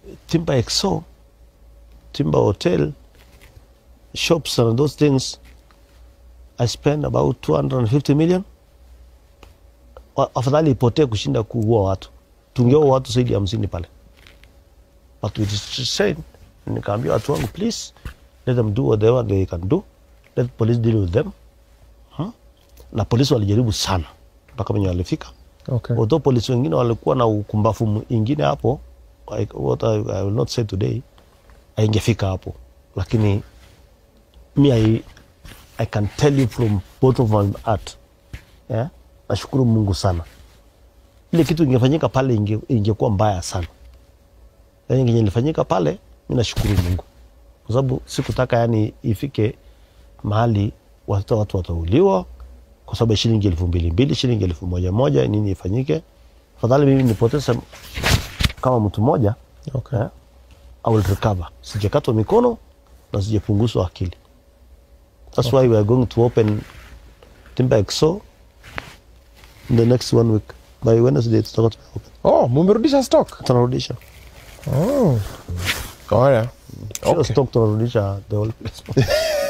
timber exo timber hotel shops and those things i spend about 250 million Wa- afadhali ipotee kushinda kuua watu tungeua watu zaidi ya hamsini pale but we just said nikaambia watu wangu please let them do whatever they can do let police deal with them huh? na polisi walijaribu sana mpaka wenye walifika Okay. although polisi wengine walikuwa na ukumbafu ingine hapo I, what I, I will not say today aingefika hapo lakini mi I, I can tell you from bottom of my heart yeah? nashukuru mungu sana ile kitu ingefanyika pale inge, ingekuwa mbaya sana lakini kenye ilifanyika pale mi nashukuru mungu kwa sababu sikutaka yani ifike mahali watoto watu watauliwa kwa sababu ya shilingi elfu mbili mbili shilingi elfu moja moja nini ifanyike afadhali mimi nipoteze kama mtu mmoja Okay. eh, I will recover sijakatwa mikono na sijapunguzwa akili that's why we are going to open timber exo in the next one week by wednesday tutakuwa tumeopen Oh, mumerudisha stock. tunarudisha Oh. Haya. Sio Okay. stock tunarudisha the whole place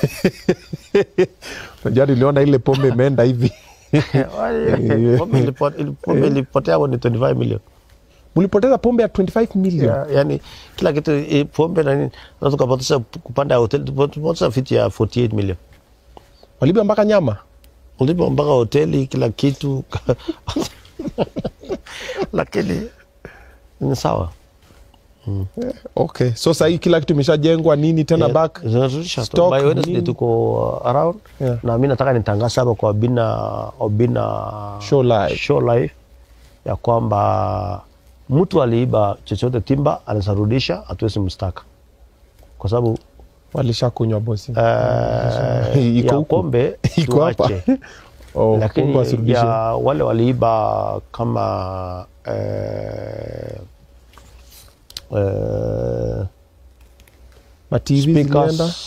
Unajua niliona ile pombe imeenda hivi. Pombe ilipo- ili- pombe ilipotea hapo ni 25 million Mlipoteza pombe ya 25 million. Ya- yani kila kitu eh, pombe na nini na tukapoteza kupanda ya hoteli tupoteza fiti ya 48 million Waliba mpaka nyama. ulipo mpaka hoteli kila kitu lakini ni sawa Okay. So sasa hii kila kitu imeshajengwa nini tena Yeah, back? zinarudisha tu. stock, By Wednesday nini? tuko uh, around Yeah. na mi nataka nitangaza hapa kwa Obina, Obina Show live. show live ya kwamba mtu aliiba chochote timba anaweza rudisha, hatuwezi mstaka kwa sababu Walishakunywa bosi. uh, Iko ya huku. pombe Iko hapa. tuache, Oh, pombe lakini wasirudishe. ya wale waliiba kama eh, eh, Ma TV speakers, zilienda.